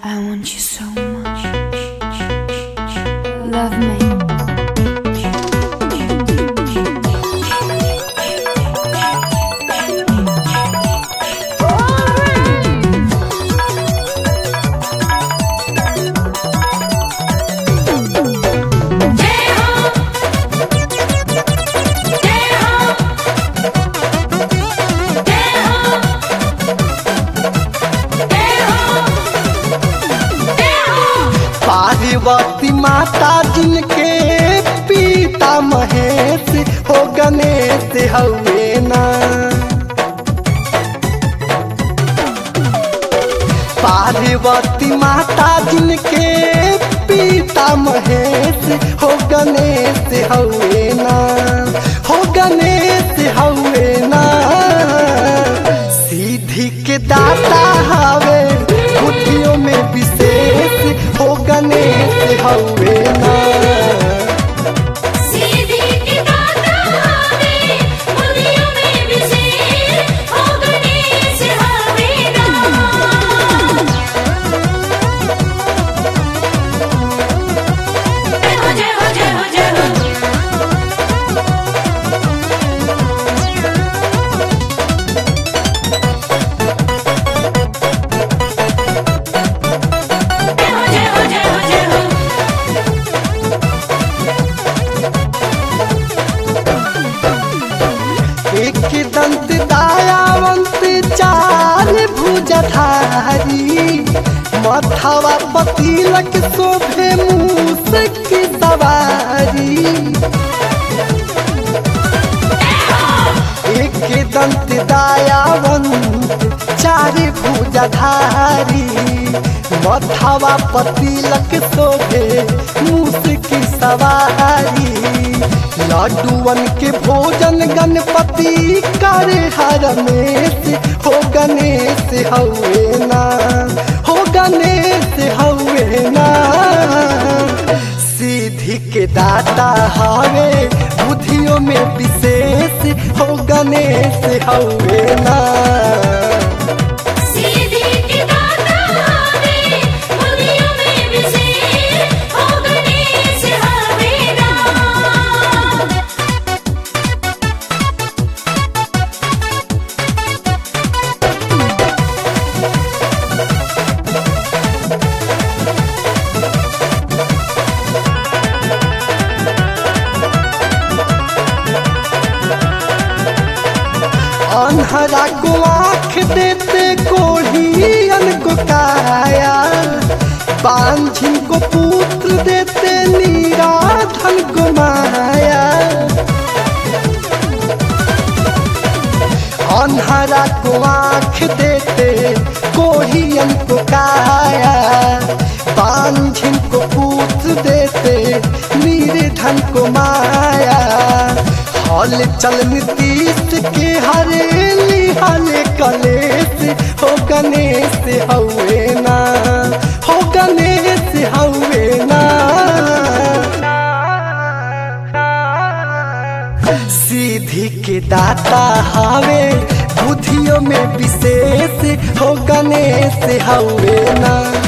I want you so much. Love me. Parvati माता जिनके पिता महेश हो गणेश हवे ना पार्वती माता जिनके पिता महेश हो गणेश हवे ना हो गणेश हवे ना सीधी के दाता हवे बुद्धियों में विशेष हो गणेश हवे ना सीधी की दाता हवे बुद्धियों में विशेष हो गणेश हवे ना जय हो जय हो जय हो जय हो जय हो जय हो जय हो जय हो एक दंत दायावंत चार भुजधारी मथवा पतिलक शोभे मूस की सवारी एक दंत दायावंत चार भुजधारी मथवा पतिलक शोभे मूस की सवारी लड्डुअन के भोजन गणपति करे हर रमेश हो गणेश हवे ना हो गणेश हवे ना सीधी के दाता हवे बुद्धियों में विशेष हो गणेश हवे ना सीधी की दाता हवे बुद्धियों में विशेष हो गणेश हवे ना अनहरा को आँख देते कोढ़ियन को काया बांझिन को पुत्र देते नीराधन को माया अनहरा को आँख देते कोढ़ियन को काया बांझिन को पुत्र देते निर्धन को माया हल चल नीतीश के हरेली हल कलेश हो गणेश हवे ना हो गणेश हवे ना सीधी के दाता हवे बुद्धियों में विशेष हो गणेश हवे ना